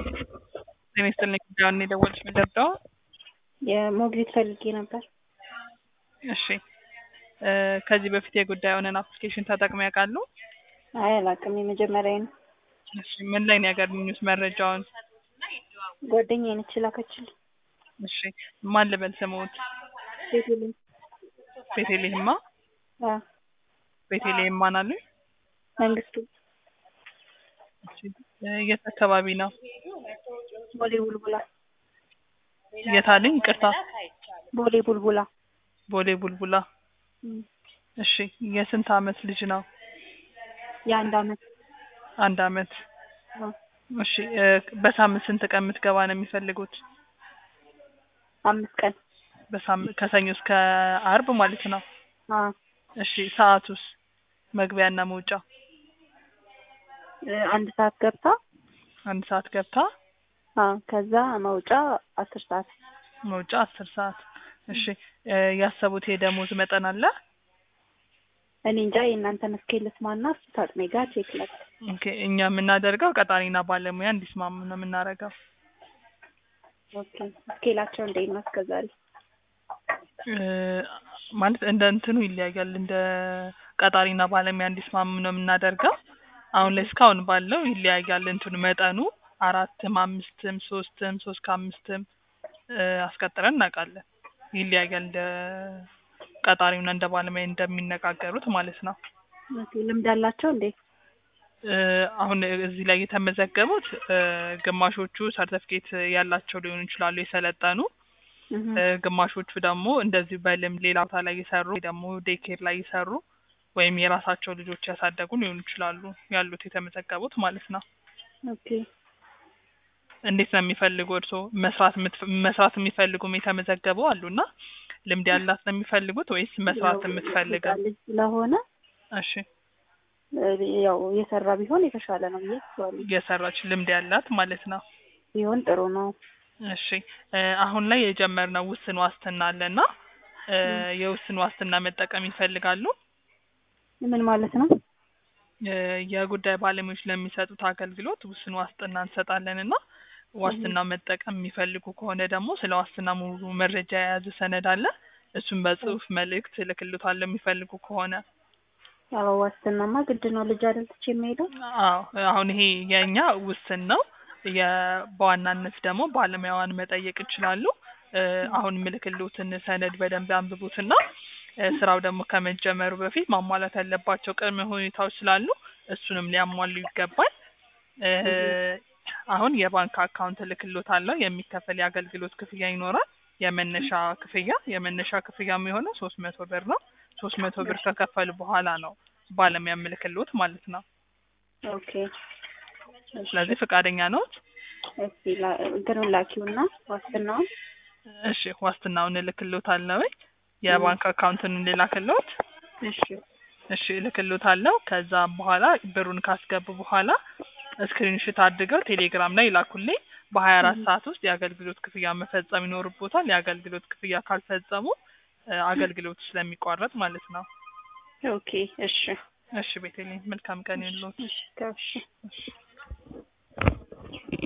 ጤና ይስጥልኝ ጉዳዩን የደወልሽ ምንደርደው የሞግዚት ፈልጌ ነበር። እሺ እ ከዚህ በፊት የጉዳዩንን አፕሊኬሽን ተጠቅመው ያውቃሉ? አይ አላውቅም፣ የመጀመሪያ ነው። እሺ ምን ላይ ነው ያገኙት መረጃውን? ጓደኛዬ ነች ላከችልኝ። እሺ ማን ልበል ስሙት? ቤቴልኝ ቤቴልሄማ አ ቤቴልሄም ማን አሉኝ? መንግስቱ እሺ እ የት አካባቢ ነው? ቦሌ ቡልቡላ የት አሉኝ? ይቅርታ ቦሌ ቡልቡላ ቦሌ ቡልቡላ። እም፣ እሺ የስንት አመት ልጅ ነው? የአንድ አመት አንድ አመት። አ እሺ እ በሳምንት ስንት ቀን የምትገባ ነው የሚፈልጉት? አምስት ቀን በሳምንት ከሰኞ እስከ አርብ ማለት ነው። አ እሺ ሰዓቱስ? መግቢያና መውጫ እ አንድ ሰዓት ገብታ አንድ ሰዓት ገብታ አ ከዛ መውጫ አስር ሰዓት መውጫ አስር ሰዓት። እሺ እ ያሰቡት የደሞዝ መጠን አለ? እኔ እንጃ የእናንተን እስኬል ልስማና እሱ ታጥሜ ጋር ቼክ ላድርግ። ኦኬ እኛ የምናደርገው ቀጣሪና ባለሙያ እንዲስማሙ ነው የምናደርገው። ኦኬ እስኬላቸው እንዴት ነው እስከዛሬ? እ ማለት እንደ እንትኑ ይለያያል። እንደ ቀጣሪና ባለሙያ እንዲስማሙ ነው የምናደርገው። አሁን ላይ እስካሁን ባለው ይለያያል እንትኑ መጠኑ አራትም አምስትም ሶስትም ሶስት ከአምስትም እ አስቀጥረን እናውቃለን። ይለያያል እንደ ቀጣሪውና እንደ ባለሙያ እንደሚነጋገሩት ማለት ነው። ኦኬ ልምድ አላቸው እንዴ? እ አሁን እዚህ ላይ የተመዘገቡት እ ግማሾቹ ሰርተፍኬት ያላቸው ሊሆኑ ይችላሉ የሰለጠኑ እህ እ ግማሾቹ ደግሞ እንደዚሁ በልምድ ሌላ ቦታ ላይ የሰሩ ወይ ደግሞ ዴይኬር ላይ የሰሩ ወይም የራሳቸው ልጆች ያሳደጉ ሊሆኑ ይችላሉ ያሉት የተመዘገቡት ማለት ነው። ኦኬ እንዴት ነው የሚፈልጉ እርስዎ መስራት የምትፈ- መስራት የሚፈልጉም የተመዘገቡ አሉና ልምድ ያላት ነው የሚፈልጉት ወይስ መስራት ያው የምትፈልገው? ህፃን ልጅ ስለሆነ እሺ እ ያው የሰራ ቢሆን የተሻለ ነው ብዬ አስባለሁ። የሰራች ልምድ ያላት ማለት ነው። ቢሆን ጥሩ ነው። እሺ እ አሁን ላይ የጀመርነው ውስን ዋስትና አለና እ የውስን ዋስትና መጠቀም ይፈልጋሉ? ምን ማለት ነው? እ የጉዳይ ባለሙያዎች ለሚሰጡት አገልግሎት ውስን ዋስትና እንሰጣለን እና ዋስትና መጠቀም የሚፈልጉ ከሆነ ደግሞ ስለ ዋስትና ሙሉ መረጃ የያዘ ሰነድ አለ። እሱን በጽሁፍ መልእክት እልክልዎታለሁ የሚፈልጉ ከሆነ። ያው ዋስትናማ ግድ ነው። ልጅ አይደል ትቼ የምሄደው? አዎ አሁን ይሄ የእኛ ውስን ነው። የ- በዋናነት ደግሞ ባለሙያዋን መጠየቅ ይችላሉ። እ አሁን ምልክልዎትን ሰነድ በደንብ አንብቡትና እ ስራው ደግሞ ከመጀመሩ በፊት ማሟላት ያለባቸው ቅድመ ሁኔታዎች ስላሉ እሱንም ሊያሟሉ ይገባል። እ አሁን የባንክ አካውንት እልክልዎታለሁ። የሚከፈል የአገልግሎት ክፍያ ይኖራል። የመነሻ ክፍያ የመነሻ ክፍያ የሚሆነው ሶስት መቶ ብር ነው። ሶስት መቶ ብር ከከፈሉ በኋላ ነው ባለሙያ ምልክልዎት ማለት ነው። ኦኬ እሺ። ስለዚህ ፈቃደኛ ነዎት? እስቲ ላ- እንትኑን ላኪውና ዋስትናውን እሺ ዋስትናውን እልክልዎታለሁ። የባንክ አካውንቱን ልላክልዎት? እሺ እሺ እልክልዎታለሁ። ከዛ በኋላ ብሩን ካስገቡ በኋላ ስክሪንሾት አድርገው ቴሌግራም ላይ ይላኩልኝ። በሀያ አራት ሰዓት ውስጥ የአገልግሎት ክፍያ መፈጸም ይኖርቦታል። የአገልግሎት ክፍያ ካልፈጸሙ እ አገልግሎቱ ስለሚቋረጥ ማለት ነው። ኦኬ እሺ እሺ ቤተልሔም መልካም ቀን ይሁንልዎት። እሺ እሺ